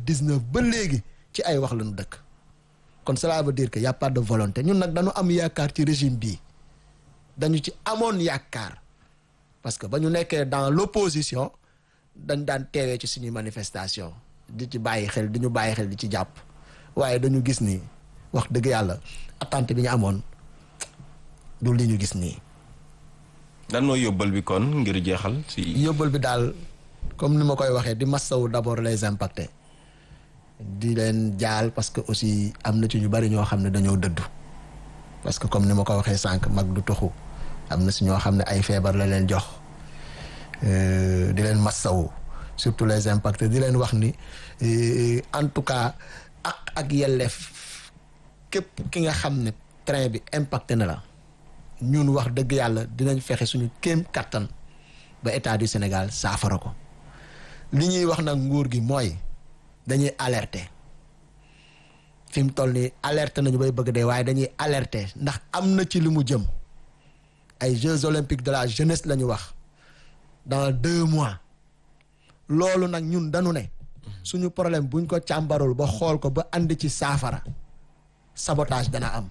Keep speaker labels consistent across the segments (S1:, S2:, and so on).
S1: 2019 ba léegi ci ay wax lañu dëkk kon cela veut dire que y a pas de volonté ñun nag dañu am yaakaar ci régime bii dañu ci amoon yaakaar parce que ba ñu nekkee dans l'opposition dañ daan teewee ci suñuy manifestation di ci bàyyi xel di ñu bàyyi xel di ci jàpp waaye dañu gis ni wax dëgg yàlla attente bi ñu amoon du li ñu gis nii
S2: dan mooy yóbbal bi kon ngir jeexal si
S1: yóbbal bi daal comme ni ma koy waxee di massawu d'abord les impactés di leen jaal parce que aussi am na ci ñu bari ñoo xam ne dañoo dëddu parce que comme ni ma ko waxee sànq mag du toxu am na si ñoo xam ne ay feebar la leen jox di leen massawu surtout les impactés di leen wax ni en tout cas ak ak yelleef képp ki nga xam ne train bi impacté na la ñun wax dëgg yàlla dinañ fexe suñu kéem kattan ba état du Sénégal saafara ko li ñuy wax nag nguur gi mooy dañuy alerter fi mu toll nii alerte nañu bay bëgg dee waaye dañuy alerter ndax am na ci li mu jëm ay Jeux olympiques de la jeunesse la ñu wax dans deux mois loolu nag ñun dañu ne suñu problème buñ ko càmbarul ba xool ko ba andi ci saafara sabotage dana am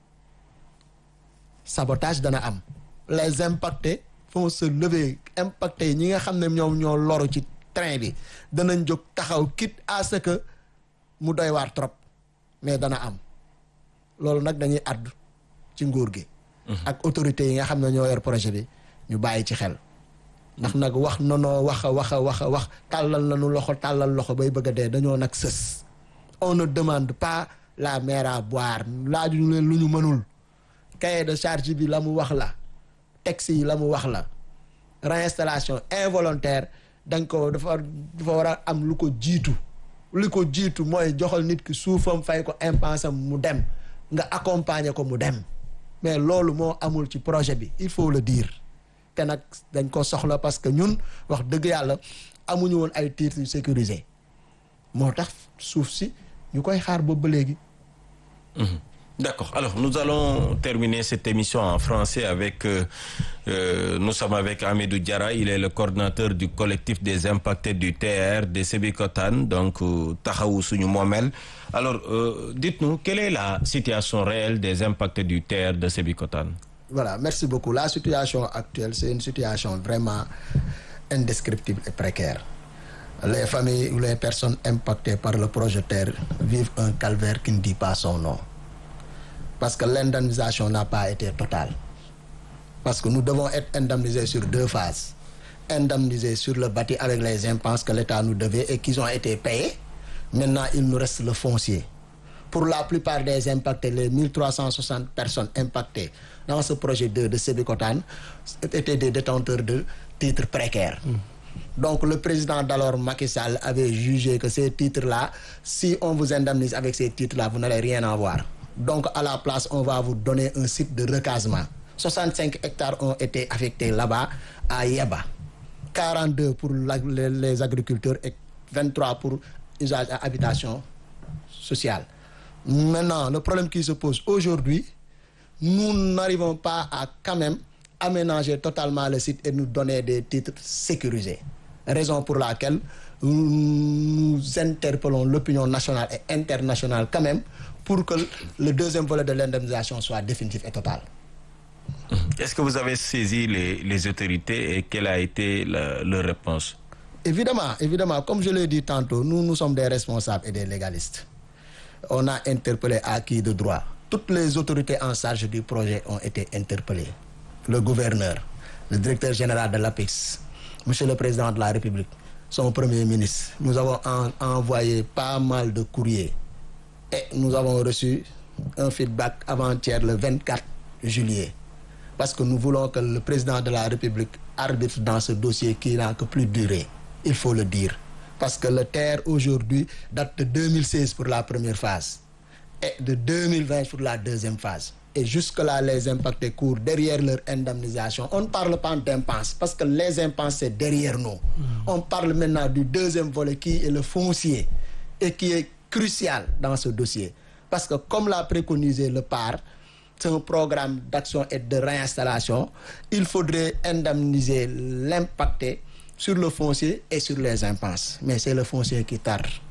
S1: sabotage dana am les impactés vont se lever impactés yi ñi nga xam ne ñoom ñoo loru ci train bi danañ jóg taxaw quitte à ce que mu doy waar trop mais dana am loolu nag dañuy àddu ci nguur gi ak autorités yi nga xam ne ñoo yor projet bi ñu bàyyi ci xel ndax nag wax nanoo wax a wax a wax a wax tàllal nañu loxo tàllal loxo bay bëgg a dee dañoo nag sës on ne demande pas la mer à boire laajuñu leen lu ñu mënul cahier de charge bi la mu wax la texte yi la mu wax la réinstallation involontaire dañ ko dafa dafa war a am lu ko jiitu li ko jiitu mooy joxal nit ki suufam fay ko impensam mu dem nga accompagner ko mu dem mais loolu moo amul ci projet bi il faut le dire te nag dañ ko soxla parce que ñun wax dëgg yàlla amuñu woon ay titres yu sécurisé moo tax suuf si ñu koy xaar boobu ba léegi
S2: D'accord. Alors, nous allons terminer cette émission en français avec... Euh, euh, nous sommes avec Amidou Diara. Il est le coordinateur du collectif des impactés du TR de Sébikotan, donc euh, Tahaou Mohamel. Alors, dites-nous, quelle est la situation réelle des impactés du TR de Sébikotan
S1: Voilà, merci beaucoup. La situation actuelle, c'est une situation vraiment indescriptible et précaire. Les familles ou les personnes impactées par le projet TER vivent un calvaire qui ne dit pas son nom. Parce que l'indemnisation n'a pas été totale. Parce que nous devons être indemnisés sur deux phases. Indemnisés sur le bâti avec les impenses que l'État nous devait et qui ont été payés. Maintenant, il nous reste le foncier. Pour la plupart des impactés, les 1360 personnes impactées dans ce projet 2 de Sébikotan étaient des détenteurs de titres précaires. Donc le président d'alors Macky Sall avait jugé que ces titres-là, si on vous indemnise avec ces titres-là, vous n'allez rien avoir. Donc à la place, on va vous donner un site de recasement. 65 hectares ont été affectés là-bas à Yeba. 42 pour la, les, les agriculteurs et 23 pour usage à habitation sociale. Maintenant, le problème qui se pose aujourd'hui, nous n'arrivons pas à quand même aménager totalement le site et nous donner des titres sécurisés. Raison pour laquelle nous interpellons l'opinion nationale et internationale quand même pour que le deuxième volet de l'indemnisation soit définitif et total.
S2: Est-ce que vous avez saisi les, les autorités et quelle a été la, leur réponse
S1: Évidemment, évidemment, comme je l'ai dit tantôt, nous, nous sommes des responsables et des légalistes. On a interpellé à qui de droit. Toutes les autorités en charge du projet ont été interpellées. Le gouverneur, le directeur général de l'APEX, Monsieur le Président de la République, son Premier ministre. Nous avons en, envoyé pas mal de courriers et nous avons reçu un feedback avant-hier le 24 juillet. Parce que nous voulons que le Président de la République arbitre dans ce dossier qui n'a que plus duré. Il faut le dire. Parce que le terre aujourd'hui date de 2016 pour la première phase et de 2020 pour la deuxième phase. Et jusque-là, les impactés courent derrière leur indemnisation. On ne parle pas d'impenses parce que les impenses, c'est derrière nous. Mmh. On parle maintenant du deuxième volet qui est le foncier et qui est crucial dans ce dossier. Parce que comme l'a préconisé le PAR, c'est un programme d'action et de réinstallation, il faudrait indemniser l'impacté sur le foncier et sur les impenses. Mais c'est le foncier qui tarde.